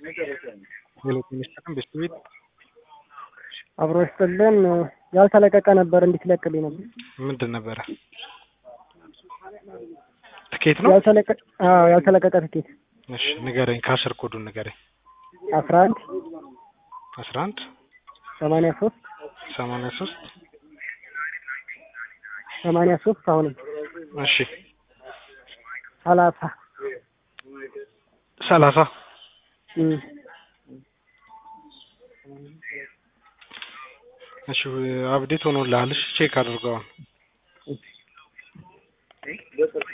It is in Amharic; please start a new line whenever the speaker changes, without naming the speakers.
ሌሎች ሚኒስትርም ቤስት ቤት
አብሮ ይስጥልን። ያልተለቀቀ ነበር እንዲትለቅልኝ ነበር።
ምንድን ነበረ? ትኬት ነው?
ያልተለቀቀ አዎ፣ ያልተለቀቀ ትኬት
እሺ ንገረኝ። ከአስር ኮዱን ንገረኝ።
አስራ አንድ
አስራ አንድ
ሰማንያ ሶስት
ሰማንያ ሶስት
ሰማንያ ሶስት አሁንም
እሺ
ሰላሳ
ሰላሳ
እም
እሺ አብዴት ሆኖልሃል። እሺ ቼክ አድርገዋል።